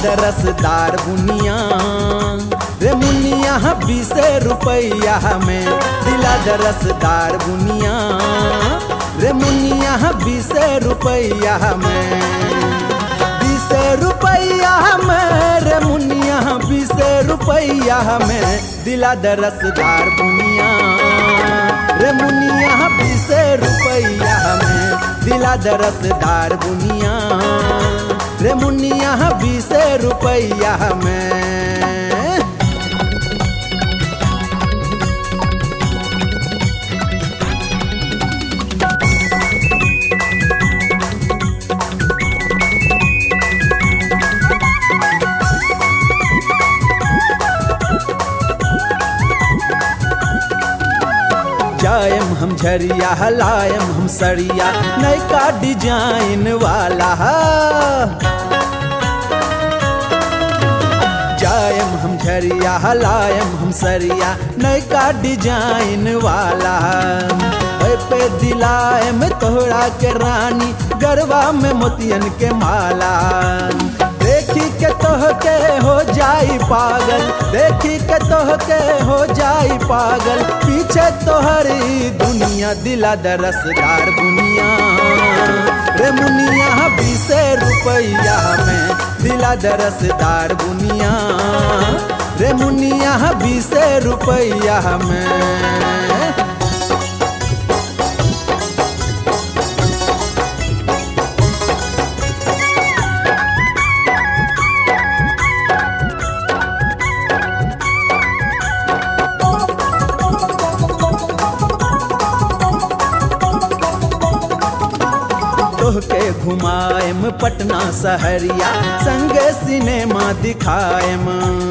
द रसदार बुनिया रे मुनिया बीस रुपैया में दिला द रसदार बुनिया रे मुनिया बीस रुपैया में बीस रुपैया में रे मुनिया बीस रुपैया में दिला द रसदार बुनिया रे मुनिया बीस रुपैया में दिला द रसदार बुनिया रे मुनिया बीस रुपैया में जायम हम झरिया हलायम हम सरिया नयका डिजाइन वाला जायम हम झरिया हलायम हम सरिया नयका डिजाइन वाला ओए पे दिलायम तोहरा के रानी गरबा में मोतियन के माला देखी के तोह के हो जाई पागल देखी के तोह के हो जाई पागल पीछे तोहरी दुनिया दिला दरसदार बुनिया रे मुनिया बीस रुपैया में दिला दरसदार बुनिया रे मुनिया बीस रुपैया में तोहके घुमाएम पटना सहरिया संगे सिनेमा दिखाएम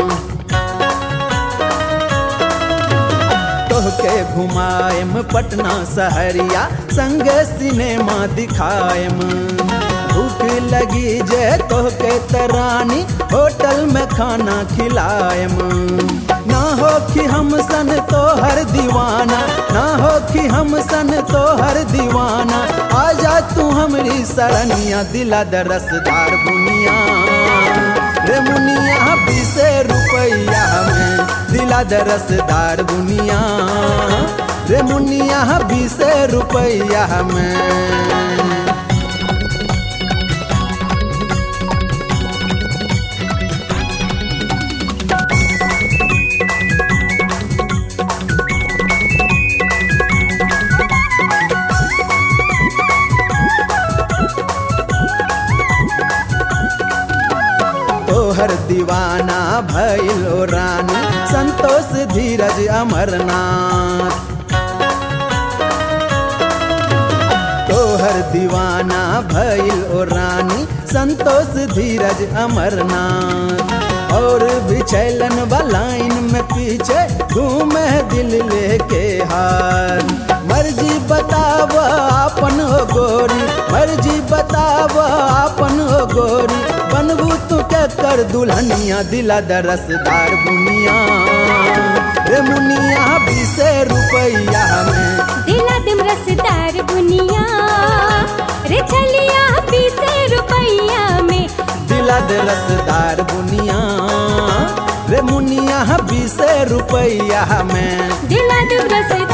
तोहके घुमाएम पटना सहरिया संगे सिनेमा दिखाएम भूख लगी जे तोहके तरानी होटल में खाना खिलाएम ना हो कि हम सन तो हर दीवाना ना हो कि हम सन तो हर दीवाना आजा तू हमरी सरनिया दिला द रसदार बुनिया रे मुनिया बीस रुपैया में दिला द रसदार बुनिया रे मुनिया बीस रुपैया में तोहर दीवाना भैलो रानी संतोष धीरज अमरनाथ तोहर दीवाना भैल ओ रानी संतोष धीरज अमरनाथ और बिछैलन बलाइन में पीछे घूमे दिल लेके हार मर्जी बताव आपन हो गोरी मर्जी बताव आपन हो गोरी बनबू तू के कर दुल्हनिया दिला दरसदार बुनिया रे मुनिया बीस रुपैया में दिला दिम रसदार बुनिया रे छलिया बीस रुपैया में दिला दे रसदार बुनिया रे मुनिया बीस रुपैया में दिला दिम रसदार